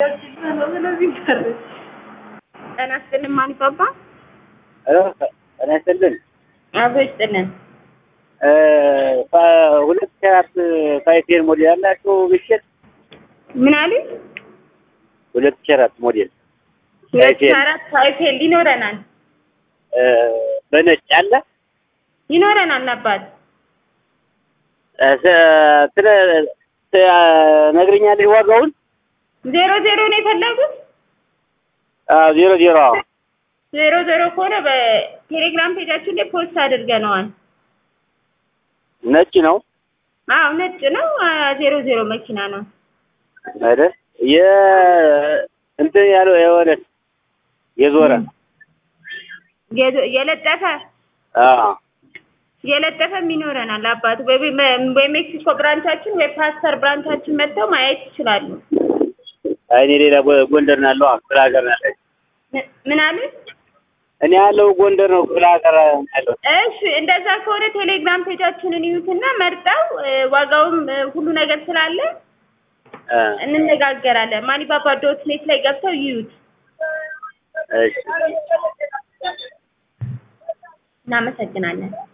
ጤና ይስጥልን ማን ይባባል? ጤና ይስጥልን። አብሮ ይስጥልን። ሁለት ሺህ አራት ፋይፌር ሞዴል ያላችሁ ብሽት ምን አሉኝ? ሁለት ሺህ አራት ሞዴል ሁለት ሺህ አራት ሳይፌል ይኖረናል በነጭ አለ ይኖረናል አባት ስለ ነግረኛለሽ ዋጋውን ዜሮ ዜሮ ነው የፈለጉት? ዜሮ ዜሮ ዜሮ ዜሮ ከሆነ በቴሌግራም ፔጃችን ላይ ፖስት አድርገነዋል። ነጭ ነው አዎ ነጭ ነው። ዜሮ ዜሮ መኪና ነው። አይደል? የ እንትን ያለው የሆነ የዞረ የዞ- የለጠፈ አዎ የለጠፈም ይኖረናል አባት በሜክሲኮ ብራንቻችን ወይ ፓስተር ብራንቻችን መጥተው ማየት ይችላሉ። አይ እኔ ሌላ ጎ- ጎንደር ነው ያለው ክፍለ ሀገር ነው ያለኝ። ም- ምን አሉ? እኔ ያለው ጎንደር ነው ክፍለ ሀገር ነው ያለው። እሺ እንደዛ ከሆነ ቴሌግራም ፔጃችንን ይዩትና መርጠው እ፣ ዋጋውም እ፣ ሁሉ ነገር ስላለ እ፣ እንነጋገራለን። ማኒባባ ዶት ኔት ላይ ገብተው ይዩት። እሺ እናመሰግናለን።